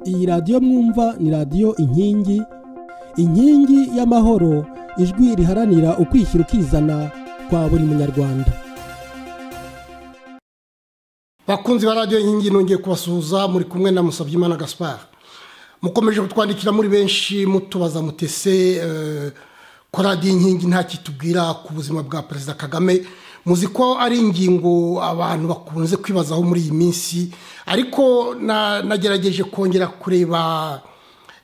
iyi radiyo mwumva ni radiyo inkingi inkingi y'amahoro ijwi riharanira ukwishyira ukizana kwa buri munyarwanda bakunzi ba radiyo inkingi nongeye kubasuhuza muri kumwe na musabyimana gaspard mukomeje kutwandikira muri benshi mutubaza mutese ko radiyo inkingi nta kitubwira ku buzima bwa perezida kagame muzi ko ari ingingo abantu bakunze kwibazaho muri iyi minsi ariko nagerageje kongera kureba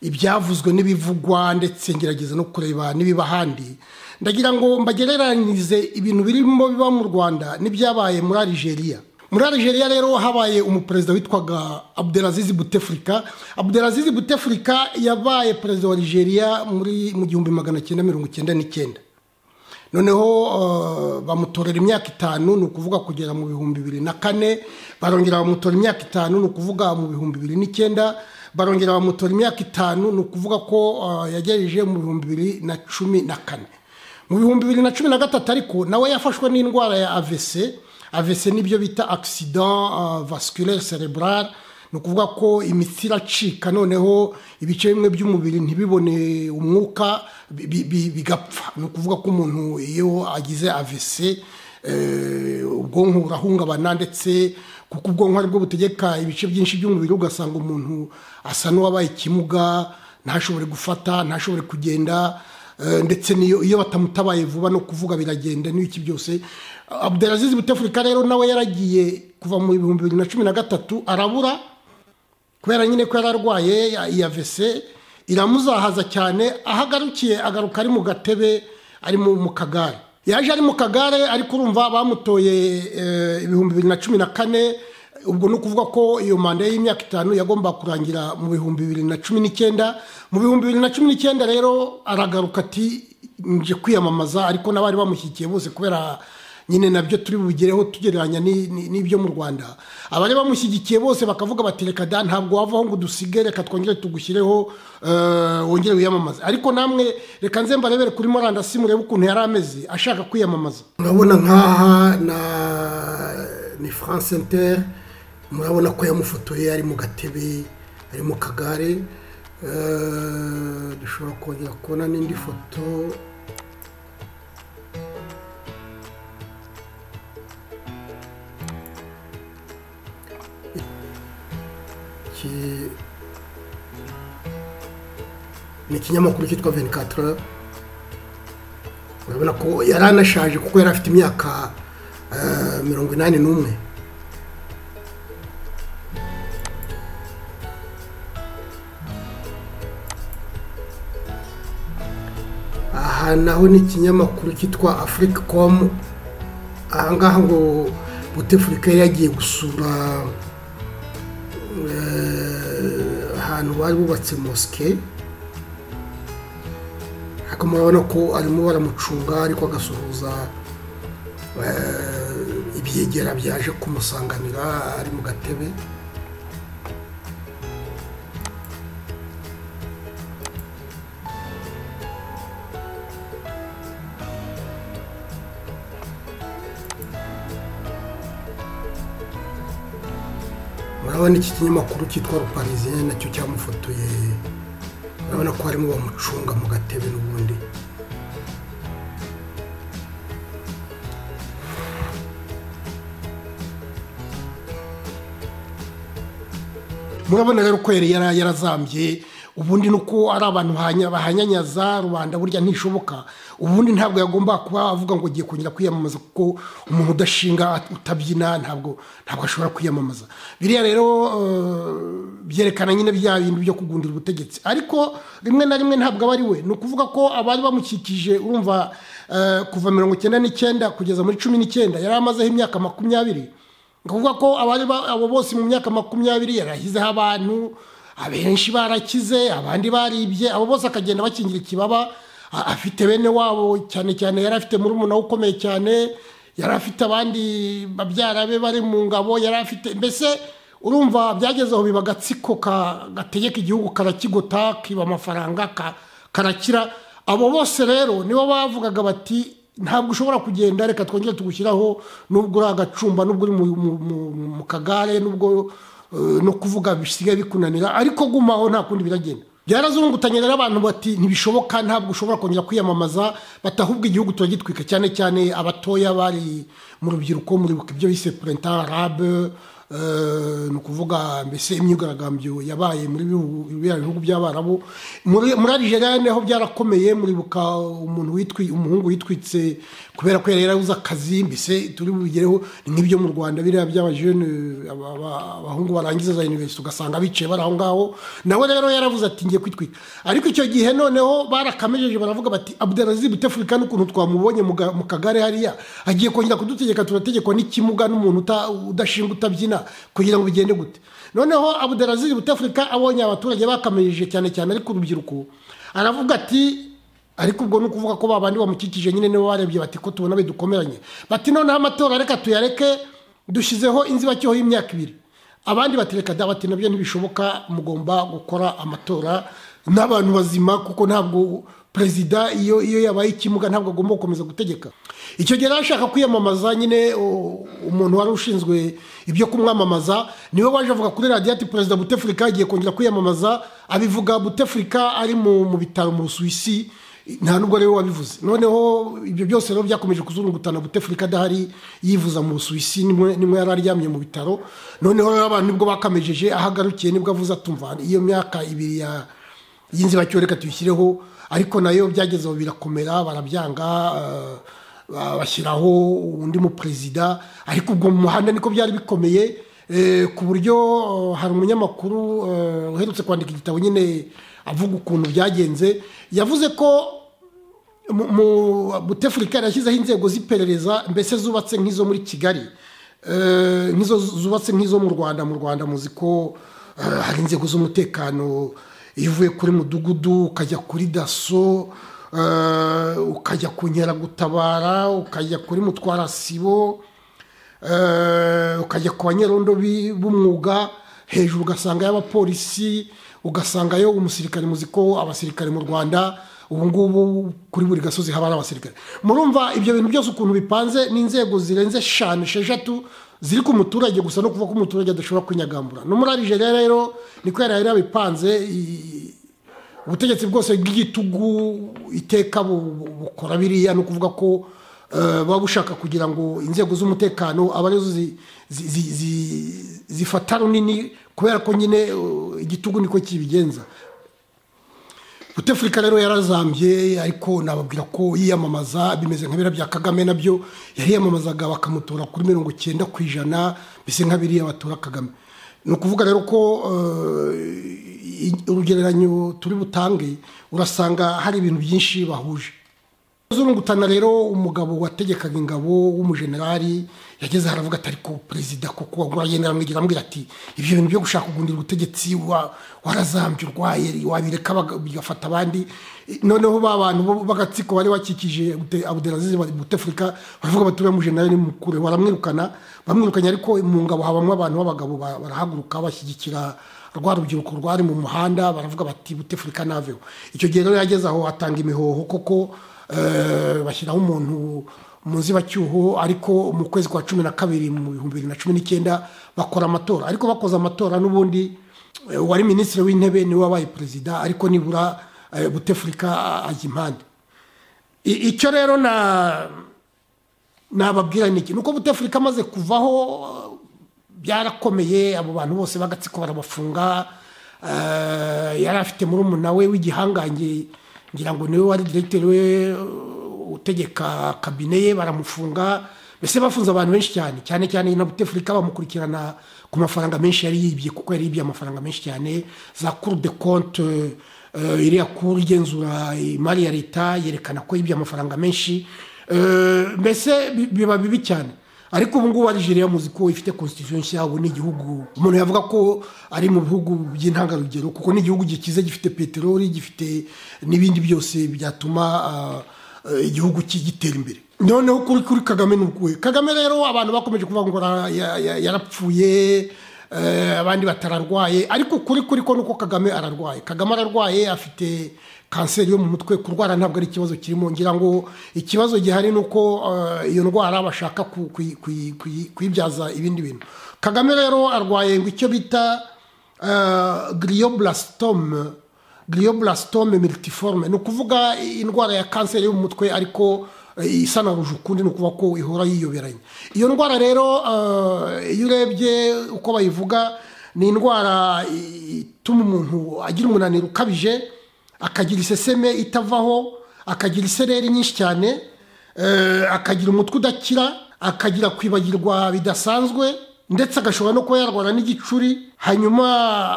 ibyavuzwe n'ibivugwa ndetse ngerageza no kureba n'ibiba ahandi ndagira ngo mbagereranyirize ibintu birimo biba mu rwanda n'ibyabaye muri arigeria muri arigeria rero habaye umuperezida witwaga abdelazizi butefurika abdelazizi butefurika yabaye perezida wa arigeria mu gihumbi magana cyenda mirongo icyenda n'icyenda noneho bamutorera imyaka itanu ni ukuvuga kugera mu bihumbi bibiri na kane barongera bamutora imyaka itanu ni ukuvuga mu bihumbi bibiri n'icyenda barongera bamutora imyaka itanu ni ukuvuga ko yagejeje mu bihumbi bibiri na cumi na kane mu bihumbi bibiri na cumi na gatatu ariko nawe yafashwe n'indwara ya avese avese nibyo bita accident vasculaire cerebral ni ukuvuga ko imitsi iracika noneho ibice bimwe by'umubiri ntibibone umwuka bigapfa ni ukuvuga ko umuntu iyo agize avese ubwonko burahungabana ndetse kuko ubwonko aribwo butegeka ibice byinshi by'umubiri ugasanga umuntu asa n'uwabaye ikimuga ntashobore gufata ntashobore kugenda ndetse n'iyo iyo batamutabaye vuba no kuvuga biragenda n'ibiki byose abdelaziz butefurika rero nawe yaragiye kuva mu bihumbi bibiri na cumi na gatatu arabura kubera nyine ko yari arwaye iya vese iramuzahaza cyane aho agarukiye agaruka ari mu gatebe ari mu kagare yaje ari mu kagare ariko urumva bamutoye ibihumbi bibiri na cumi na kane ubwo ni ukuvuga ko iyo manda y'imyaka itanu yagomba kurangira mu bihumbi bibiri na cumi n'icyenda mu bihumbi bibiri na cumi n'icyenda rero aragaruka ati nje kwiyamamaza ariko n'abari bamushyigikiye bose kubera nyine nabyo turi bubigereho tugereranya n'ibyo mu rwanda abari bamushyigikiye bose bakavuga bati reka da ntabwo wavaho ngo udusige reka twongere tugushyireho wongere wiyamamaze ariko namwe reka nze mbarebere kuri murandasi murebe ukuntu yari ameze ashaka kwiyamamaza murabona nk'aha ni france inter murabona ko yamufotoye ari mu gatebe ari mu kagare dushobora kongera kubona n'indi foto ni ikinyamakuru cyitwa venikatura urabona ko yari anashaje kuko yari afite imyaka mirongo inani n'umwe aha naho ni ikinyamakuru cyitwa afurika komu ahangaha ngo butefurika yari yagiye gusura ahantu bari bubatse mosike ariko murabona ko arimo baramucunga ariko agasuhuza ibyegera byaje kumusanganira ari mu gatebe urabona iki kinyamakuru cyitwa ruparizine nacyo cyamufotoye urabona ko harimo bamucunga mu gatebe n'ubundi murabona rero ko yari yarazambye ubundi ni uko ari abantu bahanyanyaza rubanda burya ntishoboka ubundi ntabwo yagomba kuba avuga ngo ugiye kongera kwiyamamaza kuko umuntu udashinga utabyina ntabwo ntabwo ashobora kwiyamamaza biriya rero byerekana nyine bya bintu byo kugundira ubutegetsi ariko rimwe na rimwe ntabwo aba ari we ni ukuvuga ko abari bamukikije urumva kuva mirongo icyenda n'icyenda kugeza muri cumi n'icyenda yari amazeho imyaka makumyabiri ni ukuvuga ko abari abo bose mu myaka makumyabiri yarahizeho abantu abenshi barakize abandi baribye abo bose akagenda bakingira ikibaba afite bene wabo cyane cyane yari afite murumuna we ukomeye cyane yari afite abandi babyara be bari mu ngabo yari afite mbese urumva byagezeho biba agatsiko gategeka igihugu karakigota kiba amafaranga karakira abo bose rero nibo bavugaga bati ntabwo ushobora kugenda reka twongere tugushyiraho nubwo uri agacumba nubwo uri mu kagare nubwo no kuvuga bisigaye bikunanira ariko gumaho nta kundi biragenda byarazungutanye rero abantu bati ntibishoboka ntabwo ushobora kongera kwiyamamaza batahubwa igihugu turagitwika cyane cyane abatoya bari mu rubyiruko muribuka ibyo bise purenta rabe ni ukuvuga mbese imyigaragambyo yabaye muri biriya bihugu by'abarabu muri arigeria niho byarakomeye muribuka umuntu witwi umuhungu witwitse kubera ko yari yarabuze akazi mbese turi bubigereho nk'ibyo mu rwanda biriya by'abajene abahungu barangiza za iniverisite ugasanga bicaye bari aho ngaho nawe rero yaravuze ati ngiye kwitwika ariko icyo gihe noneho barakamejeje baravuga bati abudarazi butefurika n'ukuntu twamubonye mu kagare hariya agiye kongera kudutegeka turategekwa n'ikimuga n'umuntu udashinga utabyina kugira ngo bigende gute noneho abudarazizi butafurika abonye abaturage bakamirije cyane cyane ariko urubyiruko aravuga ati ariko ubwo ni ukuvuga ko babandi bamukikije nyine nibo barebye bati ko tubona bidukomeranye bati noneho amatora reka tuyareke dushyizeho inzibacyuho y'imyaka ibiri abandi batereka da bati nabyo ntibishoboka mugomba gukora amatora n'abantu bazima kuko ntabwo perezida iyo iyo yabaye ikimuga ntabwo agomba gukomeza gutegeka icyo gihe ashaka kwiyamamaza nyine umuntu wari ushinzwe ibyo kumwamamaza niwe waje avuga kuri radiyo ati perezida butefurika agiye kongera kwiyamamaza abivuga butefurika ari mu bitaro mu rusuwisi nta nubwo rero wabivuze noneho ibyo byose rero byakomeje kuzungutana butefurika adahari yivuza mu busuwisi nimwe yari aryamye mu bitaro noneho rero abantu nibwo bakamejeje aho agarukiye nibwo avuze atumva iyo myaka ibiri ya y'inzibacyuho reka tuyishyireho ariko nayo byagezeho birakomera barabyanga bashyiraho undi muperezida ariko ubwo mu muhanda niko byari bikomeye ku buryo hari umunyamakuru uherutse kwandika igitabo nyine avuga ukuntu byagenze yavuze ko mu butefurika yashyizeho inzego z'iperereza mbese zubatse nk'izo muri kigali nk'izo zubatse nk'izo mu rwanda mu rwanda muzi ko hari inzego z'umutekano iyo uvuye kuri mudugudu ukajya kuri daso ukajya ku nkeragutabara ukajya kuri mutwarasibo ukajya ku banyerondo b'umwuga hejuru ugasanga y'abapolisi ugasangayo umusirikare muzi ko abasirikare mu rwanda ubu ngubu kuri buri gasozi haba hari abasirikare murumva ibyo bintu byose ukuntu bipanze n'inzego zirenze eshanu esheshatu ziri ku muturage gusa no kuva ko umuturage adashobora kwinyagambura no muri arigeria rero niko yari yari yabipanze ubutegetsi bwose bw'igitugu iteka bukora biriya ni ukuvuga ko buba bushaka kugira ngo inzego z'umutekano aba arizo zifata runini kubera ko nyine igitugu niko kibigenza butefurika rero yarazambye ariko nababwira ko yiyamamaza bimeze nka biriya bya kagame nabyo yariyamamazaga bakamutora kuri mirongo icyenda ku ijana mbese nka biriya batora kagame ni ukuvuga rero ko urugereranyo turi butange urasanga hari ibintu byinshi bahuje zurungutana rero umugabo wategekaga ingabo w'umujenerali yageze haravuga atari ko perezida kuko uragenda aramwigira amubwira ati ibyo bintu byo gushaka kugundira ubutegetsi warazambye urwaye wabireka bigafata abandi noneho ba bantu b'agatsiko bari bakikije abuderazizi butefurika baravuga bati uriya mujenerali ni mukure baramwirukana bamwirukanye ariko mu ngabo habamo abantu b'abagabo barahaguruka bashyigikira rwa rubyiruko rwari mu muhanda baravuga bati butefurika naveho icyo gihe rero yageze aho atanga imihoho koko bashyiraho umuntu mu nzibacyuho ariko mu kwezi kwa cumi na kabiri mu bihumbi bibiri na cumi n'icyenda bakora amatora ariko bakoze amatora n'ubundi uwari minisitiri w'intebe niwe wabaye perezida ariko nibura butefurika ajya impande icyo rero nababwira ni iki ni uko butefurika amaze kuvaho byarakomeye abo bantu bose b'agatsiko barabafunga yari afite murumuna we w'igihangange ngira ngo niwe wari diregiteri we utegeka kabine ye baramufunga mbese bafunze abantu benshi cyane cyane cyane na butefurika bamukurikirana ku mafaranga menshi yari yibye kuko yari yibye amafaranga menshi cyane za kuru de konte iriya kuru igenzura imari ya leta yerekana ko yibye amafaranga menshi mbese biba bibi cyane ariko ubu ngubu arigeria muzi ko ifite constitution nshya ubu ni igihugu umuntu yavuga ko ari mu bihugu by'intangarugero kuko ni igihugu gikize gifite peteroli gifite n'ibindi byose byatuma igihugu gitera imbere noneho kuri kuri kagame n'ukwe kagame rero abantu bakomeje kuvuga ngo yarapfuye abandi batararwaye ariko kuri kuri ko nuko kagame ararwaye kagame ararwaye afite kanseri yo mu mutwe kurwara ntabwo ari ikibazo kirimo ngira ngo ikibazo gihari ni uko iyo ndwara bashaka kuyibyaza ibindi bintu kagame rero arwaye ngo icyo bita giriyoburasitome giriyoburasitome militiforme ni ukuvuga indwara ya kanseri y'umutwe ariko isa na rujukundi ni ukuvuga ko ihora yiyoberanye iyo ndwara rero iyo urebye uko bayivuga ni indwara ituma umuntu agira umunaniro ukabije akagira iseseme itavaho akagira isereri nyinshi cyane akagira umutwe udakira akagira kwibagirwa bidasanzwe ndetse agashobora no kuba yarwara n'igicuri hanyuma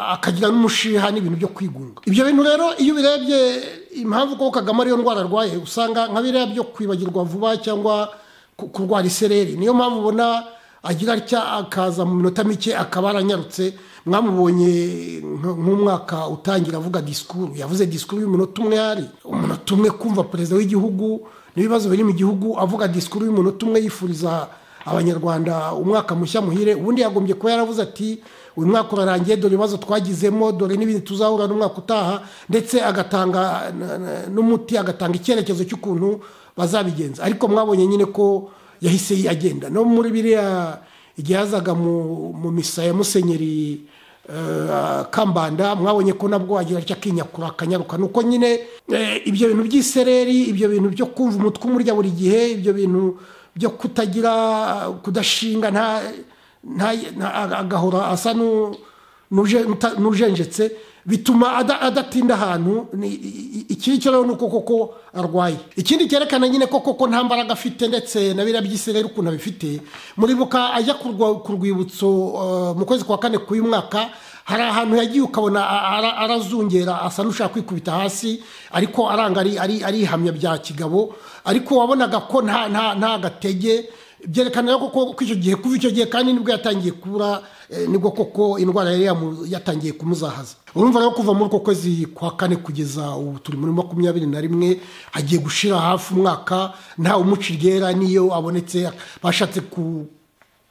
akagira n'umushiha n'ibintu byo kwigunga ibyo bintu rero iyo ubirebye impamvu ko kagame ariyo ndwara arwaye usanga nka biriya byo kwibagirwa vuba cyangwa kurwara isereri niyo mpamvu ubona agira atya akaza mu minota mike akaba aranyarutse mwamubonye nk'umwaka utangira avuga disikuru yavuze disikuru y'umunota umwe hari umunota umwe kumva perezida w'igihugu n'ibibazo biri mu gihugu avuga disikuru y'umunota umwe yifuriza abanyarwanda umwaka mushya muhire ubundi yagombye kuba yaravuze ati uyu mwaka urarangiye dore ibibazo twagizemo dore n'ibindi tuzahura n'umwaka utaha ndetse agatanga n'umuti agatanga icyerekezo cy'ukuntu bazabigenza ariko mwabonye nyine ko yahise agenda no muri biriya igihe yazaga mu misa ya musenyeri kambanda mwabonye ko nabwo wagira atya akinyakura akanyaruka ni uko nyine ibyo bintu by'isereri ibyo bintu byo kumva umutwe umurya buri gihe ibyo bintu byo kutagira kudashinga agahora asa n'ujenjetse bituma adatinda ahantu iki ngiki rero ni uko koko arwaye ikindi cyerekana nyine ko koko nta mbaraga afite ndetse na biriya by'isereri ukuntu abifite muribuka ajya ku rwibutso mu kwezi kwa kane k'uyu mwaka hari ahantu yagiye ukabona arazungera asa n'ushaka kwikubita hasi ariko aranga ari ihamya bya kigabo ariko wabonaga ko nta gatege byerekana ko icyo gihe kuva icyo gihe kandi nibwo yatangiye kubura nibwo koko indwara yari yatangiye kumuzahaza urumva rero kuva muri uko kwezi kwa kane kugeza ubu turi muri makumyabiri na rimwe agiye gushira hafi umwaka nta umuca iryera n'iyo abonetse bashatse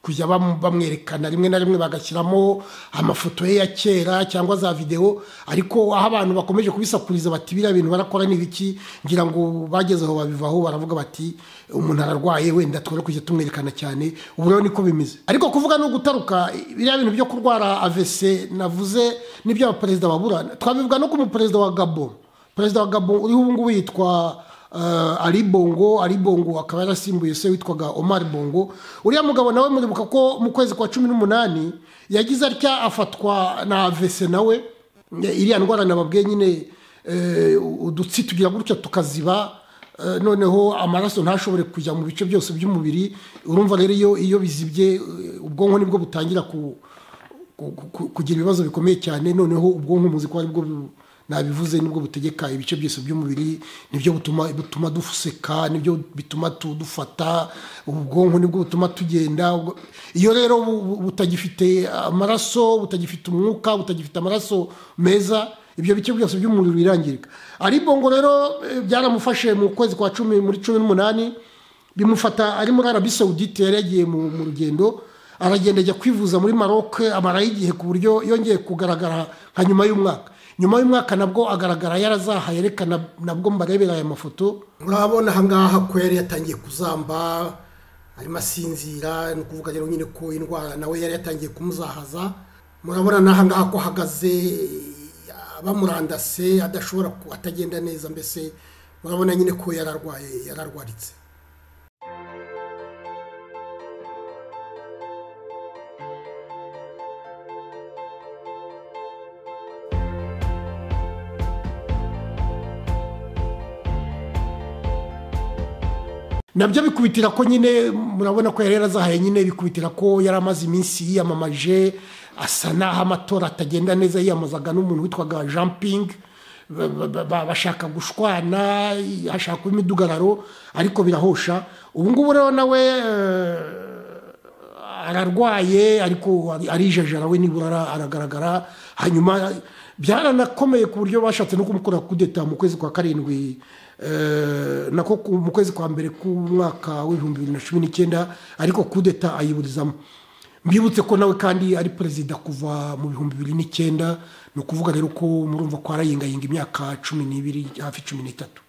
kujya bamwerekana rimwe na rimwe bagashyiramo amafoto ye ya kera cyangwa za videwo ariko aho abantu bakomeje kubisakuriza bati biriya bintu barakora n'ibiki ngira ngo bageze aho babivaho baravuga bati umuntu ararwaye wenda twere kujya tumwerekana cyane ubu rero niko bimeze ariko kuvuga no gutaruka biriya bintu byo kurwara avese navuze n'ibyo abaperezida babura twabivuga no ku muperezida wa gabo perezida wa gabo uriho ubu ngubu yitwa ari bongo ari bongo akaba yarasimbuye se witwaga omar bongo uriya mugabo nawe muribuka ko mu kwezi kwa cumi n'umunani yagize atya afatwa na avese nawe iriya ndwara nababwiye nyine udutsi tugira gutya tukaziba noneho amaraso ntashobore kujya mu bice byose by'umubiri urumva rero iyo bizibye ubwonko nibwo butangira kugira ibibazo bikomeye cyane noneho ubwonko muzi ko aribwo nabivuze nibwo butegeka ibice byose by'umubiri nibyo butuma butuma duseka nibyo bituma dufata ubwonko nibwo butuma tugenda iyo rero butagifite amaraso butagifite umwuka butagifite amaraso meza ibyo bice byose by'umubiri birangirika ariko ngo rero byaramufashe mu kwezi kwa cumi muri cumi n'umunani bimufata ari muri arabi sawudite yari yagiye mu rugendo aragenda ajya kwivuza muri maroc amaraho igihe ku buryo yongeye kugaragara nka nyuma y'umwaka nyuma y'umwaka nabwo agaragara yarazahaye reka nabwo mbarebera aya mafoto urabona aha ngaha ko yari yatangiye kuzamba arimo asinzira ni ukuvuga rero nyine ko indwara nawe yari yatangiye kumuzahaza murabona n'aha ngaha ko ahagaze bamurandase adashobora atagenda neza mbese murabona nyine ko yararwaye yararwaritse nabyo bikubitira ko nyine murabona ko yari yarazahaye nyine bikubitira ko yari amaze iminsi yiyamamaje asa n'aho amatora atagenda neza yiyamamazaga n'umuntu witwaga jean ping bashaka gushwana hashaka imidugararo ariko birahosha ubu ngubu rero nawe ararwaye ariko arijajara we nibura aragaragara hanyuma byaranakomeye ku buryo bashatse no kumukora kudeta mu kwezi kwa karindwi nako mu kwezi kwa mbere k'umwaka w'ibihumbi bibiri na cumi n'icyenda ariko kudeta ayiburizamo mbibutse ko nawe kandi ari perezida kuva mu bihumbi bibiri n'icyenda ni ukuvuga rero ko murumva ko arayingayinga imyaka cumi n'ibiri hafi cumi n'itatu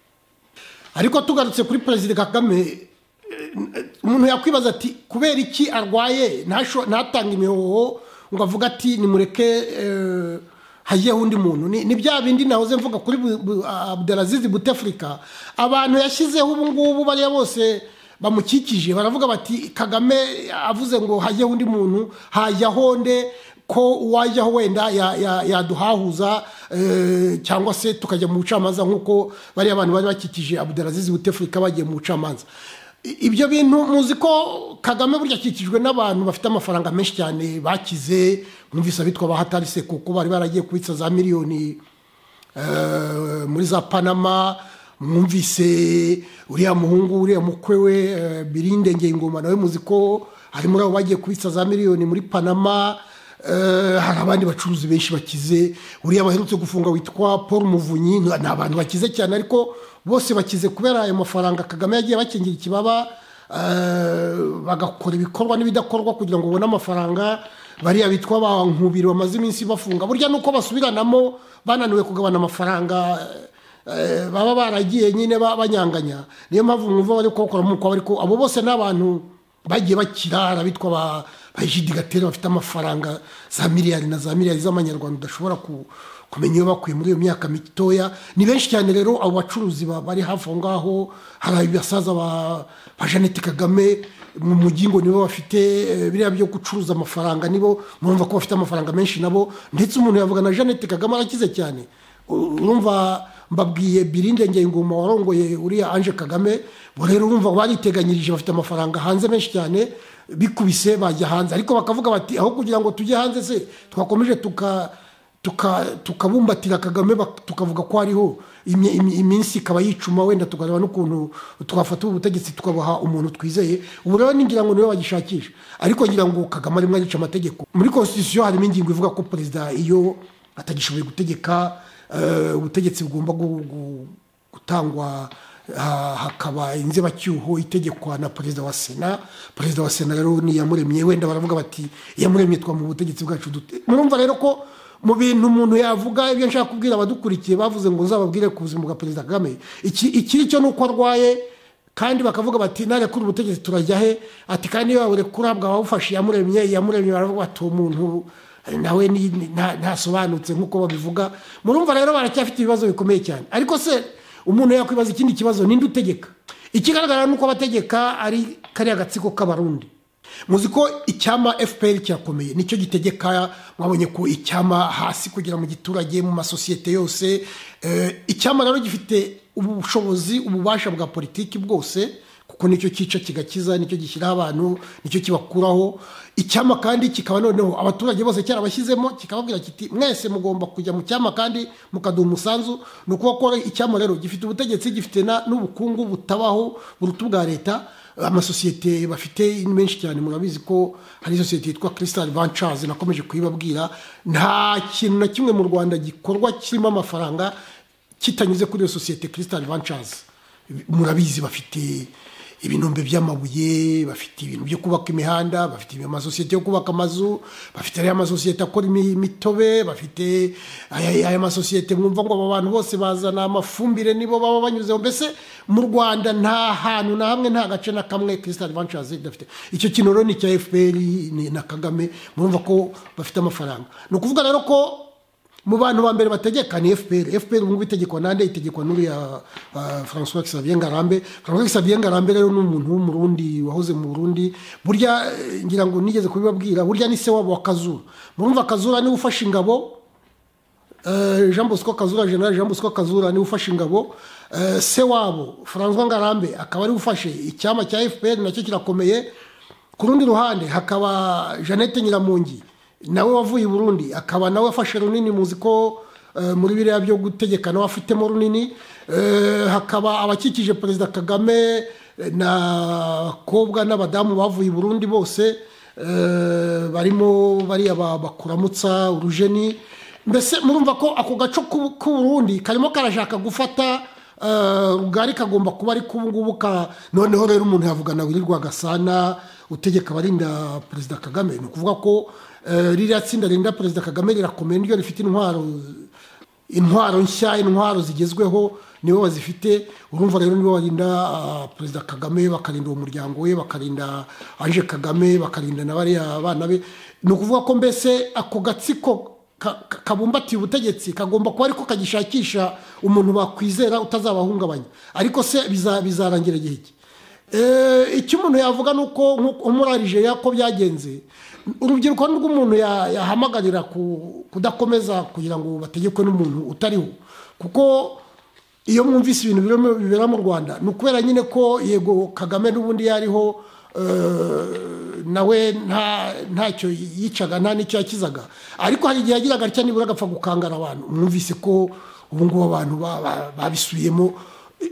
ariko tugarutse kuri perezida kagame umuntu yakwibaza ati kubera iki arwaye ntatange imihoho ngo avuge ati nimureke hagiyeho undi muntu ni bya bindi nahoze mvuga kuri abdelazizi butefurika abantu yashyizeho ubu ngubu bariya bose bamukikije baravuga bati kagame avuze ngo hagiyeho undi muntu hajyaho nde ko uwajyaho wenda yaduhahuza cyangwa se tukajya mu bucamanza nk'uko bariya abantu bari bakikije abudarazizi butefurika bagiye mu bucamanza ibyo bintu muzi ko kagame burya akikijwe n'abantu bafite amafaranga menshi cyane bakize mwumvise abitwa bahatarise kuko bari baragiye kubitsa za miliyoni muri za panama mwumvise uriya muhungu uriya mukwe we birinde ngengoma nawe muzi ko hari muri abo bagiye kubitsa za miliyoni muri panama hari abandi bacuruzi benshi bakize uriya baherutse gufunga witwa paul muvunyi ni abantu bakize cyane ariko bose bakize kubera ayo mafaranga kagame yagiye bakingira ikibaba bagakora ibikorwa n'ibidakorwa kugira ngo babone amafaranga bariya bitwa ba nkubiri bamaze iminsi bafunga burya ni uko basubiranamo bananiwe kugabana amafaranga baba baragiye nyine banyanganya niyo mpamvu mwumva bari kubakora nk'uko ariko abo bose ni abantu bagiye bakirara bitwa ba bayijidi gatera bafite amafaranga za miliyari na za miliyari z'amanyarwanda udashobora kumenya iyo bakuye muri iyo myaka mitoya ni benshi cyane rero abo bacuruzi bari hafi aho ngaho hari abasaza ba jeannette kagame mu mujyi ngo nibo bafite biriya byo gucuruza amafaranga nibo murumva ko bafite amafaranga menshi nabo ndetse umuntu yavuga na jeannette kagame arakize cyane urumva mbabwiye birinde ngengoma warongoye uriya anje kagame rero urumva bariteganyirije bafite amafaranga hanze menshi cyane bikubise bajya hanze ariko bakavuga bati aho kugira ngo tujye hanze se twakomeje tukabumbatira kagame tukavuga ko hariho iminsi ikaba yicuma wenda tukareba n'ukuntu twafata ubu butegetsi tukabaha umuntu twizeye ubu rero ningira ngo niwe bagishakisha ariko ngira ngo kagame arimo arica amategeko muri konstitusiyo harimo ingingo ivuga ko perezida iyo atagishoboye gutegeka ubutegetsi bugomba gutangwa hakaba inzibacyuho itegekwa na perezida wa sena perezida wa sena rero niyamuremye wenda baravuga bati iyamuremye twamuha ubutegetsi bwacu dute murumva rero ko mu bintu umuntu yavuga ibyo nshaka kubwira abadukurikiye bavuze ngo uzababwire ku buzima bwa perezida kagame ikiri cyo ni uko arwaye kandi bakavuga bati narekura ubutegetsi turajya he ati kandi iyo waburekura bwabawufashe iyamuremye iyamuremye baravuga bati uwo muntu nawe ntasobanutse nk'uko babivuga murumva rero baracyafite ibibazo bikomeye cyane ariko se umuntu yakwibaza ikindi kibazo ninde utegeka ikigaragara ni uko abategeka ari kariya gatsiko k'abarundi muzi ko icyama fpr kirakomeye nicyo gitegeka mwabonye ko icyama hasi kugera mu giturage mu masosiyete yose icyama rero gifite ubushobozi ububasha bwa politiki bwose kuko nicyo cyica kigakiza nicyo gishyiraho abantu nicyo kibakuraho icyama kandi kikaba noneho abaturage bose cyarabashyizemo kikababwira kiti mwese mugomba kujya mu cyama kandi mukaduha umusanzu ni ukuba ko icyama rero gifite ubutegetsi gifite n'ubukungu butabaho buruta ubwa leta amasosiyete bafite menshi cyane murabizi ko hari isosiyete yitwa kirisitari vancazi nakomeje kuyibabwira nta kintu na kimwe mu rwanda gikorwa kirimo amafaranga kitanyuze kuri iyo sosiyete kirisitari vancazi murabizi bafite ibinombe by'amabuye bafite ibintu byo kubaka imihanda bafite amasosiyete yo kubaka amazu bafite ariya masosiyete akora imitobe bafite aya masosiyete mwumva ngo aba bantu bose bazana amafumbire nibo baba banyuzeho mbese mu rwanda nta hantu na hamwe nta gace na kamwe kirisitari vancazi idafite icyo kintu rero ni icya fpr na kagame murumva ko bafite amafaranga ni ukuvuga rero ko mu bantu ba mbere bategeka ni fpr fpr ubu ngubu itegekwa nande itegekwa n'uriya francois xavier ngarambe francois xavier ngarambe rero ni umuntu w'umurundi wahoze mu burundi burya ngira ngo nigeze kubibabwira burya ni se wabo wa kazura murumva kazura niwe ufashe ingabo jean bosco kazura general jean bosco kazura niwe ufashe ingabo se wabo francois ngarambe akaba ariwe ufashe icyama cya fpr nacyo kirakomeye ku rundi ruhande hakaba jeannette nyiramungi nawe wavuye i burundi akaba nawe afashe runini muzi ko muri biriya byo gutegeka nawe afitemo runini hakaba abakikije perezida kagame n'abakobwa n'abadamu bavuye i burundi bose barimo bariya bakuramutsa urujeni mbese murumva ko ako gace k'uburundi karimo karashaka gufata rugari kagomba kuba ariko ubu ngubu noneho rero umuntu yavuga na wirirwa agasana utegeka abarinda perezida kagame ni ukuvuga ko ririya tsinda ririnda perezida kagame rirakomeye niryo rifite intwaro intwaro nshya intwaro zigezweho nibo bazifite urumva rero nibo barinda ah, perezida kagame bakarinda uwo muryango we bakarinda anje kagame bakarinda na bariya bana be ni ukuvuga ko mbese ako gatsiko ka- ka- kabumbatiye ubutegetsi kagomba kuba ariko kagishakisha umuntu bakwizera utazabahungabanya ariko se biza- bizarangira igihe ki Eh, icyo umuntu yavuga ni uko nko muri arigeria ko byagenze urubyiruko ni rwo umuntu ya- yahamagarira ku- kudakomeza kugira ngo bategekwe n'umuntu utariho kuko iyo mwumvise ibintu birimo- bibera mu rwanda ni ukubera nyine ko yego kagame n'ubundi yariho eh, nawe nta- ntacyo yicaga nta n'icyo yakizaga ariko hari igihe yagiraga atya nibura agapfa gukangara abantu mwumvise ko ubu ngubu abantu ba- ba- babisubiyemo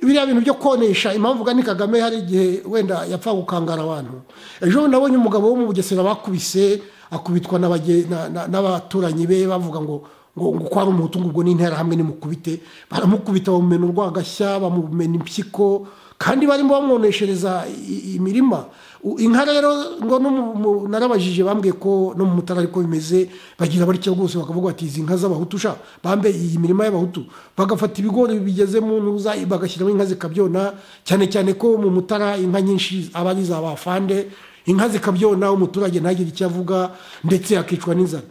biriya bintu byo konesha impamvu ugana kagame hari igihe wenda yapfa gukangara abantu ejo bundi nabonye umugabo wo mu bugesera bakubise akubitwa n'abage- na- na- n'abaturanyi be bavuga ngo ngo ngo kwa ari umutungo ubwo n'interahamwe nimukubite baramukubita bamumena urwagashya bamumena impyiko kandi barimo bamwoneshereza i- i- imirima U- inka rero ngo no mu- mu- narabajije bambwiye ko no mu mutara ariko bimeze bagira batya rwose bakavuga bati izi nka z'abahutu sha bambe iyi mirima y'abahutu bagafata ibigori bigeze mu ntuza bagashyiramo inka zikabyona cyane cyane ko mu mutara inka nyinshi aba ari iza bafande inka zikabyona umuturage ntagire icyo avuga ndetse akicwa n'inzara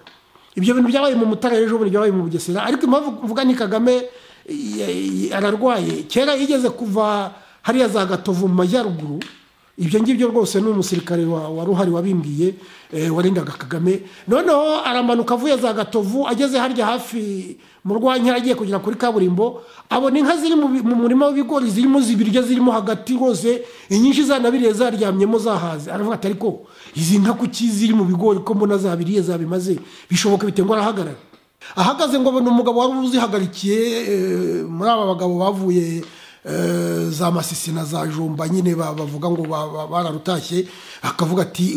ibyo bintu byabaye mu mutara ejo bundi byabaye mu bugesera ariko impamvu mvuga ni kagame i- i- ararwaye kera yigeze kuva hariya za gatovu mu majyaruguru ibyo ngibyo rwose ni umusirikare wa- wari uhari wabimbwiye eh, warindaga kagame noneho aramanuka avuye za gatovu ageze harya hafi mu rwanya agiye kugera kuri kaburimbo abona inka ziri mu bi- mu murima w'ibigori zirimo zibirya zirimo hagati rwose inyinshi zanabiriye zaryamyemo zahaze aravuga ati ariko izi nka kuki ziri mu bigori ko mbona zabiriye zabimaze bishoboka bite ngo arahagarara ahagaze ngo abona umugabo wari uzihagarikiye eh, muri aba bagabo bavuye eh, za masisi na za jomba nyine ba- bavuga ngo ba- ba- bararutashye akavuga ati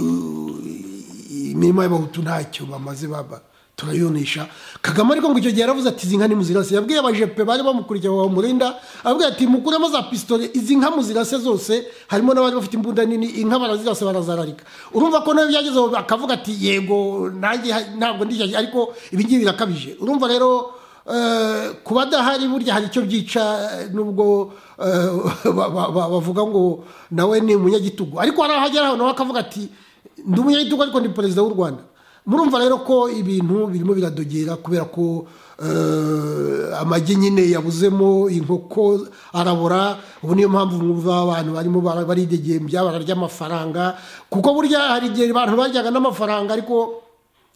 "Uh, imirima y'abahutu ntacyo bamaze baba turayonesha kagame ariko ngo icyo gihe yaravuze ati izi nka nimuzirase yabwiye abajepe bari bamukurikira bamurinda ababwira ati mukuremo za pisitole izi nka muzirase zose harimo n'abari bafite imbunda nini inka barazirase barazararika urumva ko nawe byagezeho akavuga ati yego nanjye ha- ntabwo ndishyashya ariko ibingibi birakabije urumva rero eh, kuba adahari burya hari icyo byica eh, nubwo eh, ba- ba- ba- bavuga ngo nawe ni umunyagitugu ariko hari ahagera aho nawe akavuga ati ndi umunyagitugu ariko ndi perezida w'u rwanda murumva rero ko ibintu birimo biradogera kubera ko eh, amagi nyine yabuzemo inkoko arabora ubu niyo mpamvu mwumva abantu barimo bara- baridegembya bararya amafaranga kuko burya hari igihe abantu baryaga n'amafaranga ariko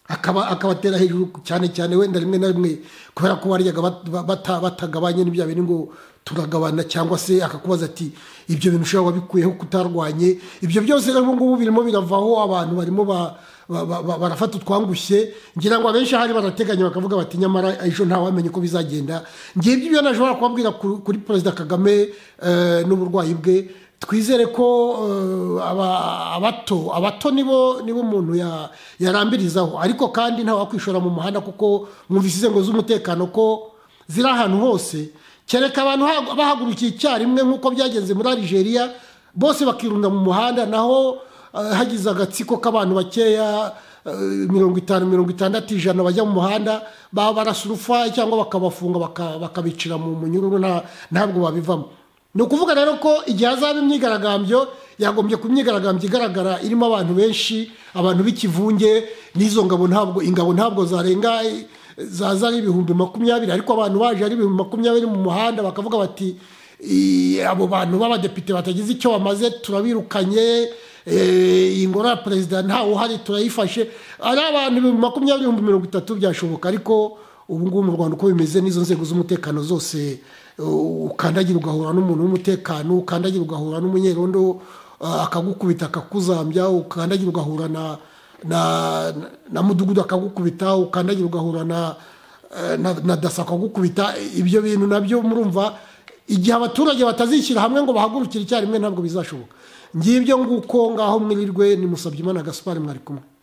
akaba akabatera hejuru cyane cyane wenda rimwe na rimwe kubera ko baryaga bat- bata- batagabanye n'ibya bintu ngo turagabana cyangwa se akakubaza ati ibyo bintu ushobora wabikuyeho kutarwanye ibyo byose rero ubu ngubu birimo biravaho abantu barimo ba- ba- ba- ba- barafata utwangushye ngira ngo abenshi ahari barateganya bakavuga bati nyamara ejo ntawamenye uko bizagenda ngibyo ibyo nashobora kubabwira ku- kuri perezida kagame eh, n'uburwayi bwe twizere ko eh, aba- abato abato nibo nibo umuntu ya- yarambirizaho ariko kandi ntawakwishora mu muhanda kuko mwumvise inzego z'umutekano ko ziri ahantu hose kereka abantu ha- bahagurukiye icyarimwe nk'uko byagenze muri arigeria bose bakirunda mu muhanda naho eh, hagize agatsiko k'abantu bakeya eh, mirongo itanu mirongo itandatu ijana bajya mu muhanda ba- barasa urufaya cyangwa bakabafunga baka- bakabicira mu munyururu nta- ntabwo babivamo ni ukuvuga rero ko igihe hazaba imyigaragambyo yagombye ku myigaragambyo igaragara irimo abantu benshi abantu b'ikivunge n'izo ngabo ntabwo ingabo ntabwo zarenga eh, zaza ari ibihumbi makumyabiri ariko abantu baje ari ibihumbi makumyabiri mu muhanda bakavuga bati "I- abo bantu b'abadepite batagize icyo bamaze turabirukanye eh, ingoro ya perezida ntawe uhari turayifashe ari abantu ibihumbi makumyabiri ibihumbi mirongo itatu byashoboka ariko ubu ngubu mu rwanda uko bimeze n'izo nzego z'umutekano zose uh, ukandagira ugahura n'umuntu w'umutekano ukandagira ugahura n'umunyerondo uh, akagukubita akakuzambya ukandagira ugahura na na, na, na mudugudu akagukubita ukandagira ugahura na, eh, na, na dasa akagukubita ibyo bintu nabyo murumva igihe abaturage batazishyira hamwe ngo bahagurukire icyarimwe ntabwo bizashoboka ngibyo nguko ngaho mwirirwe ni musabye imana gaspari mwari kumwe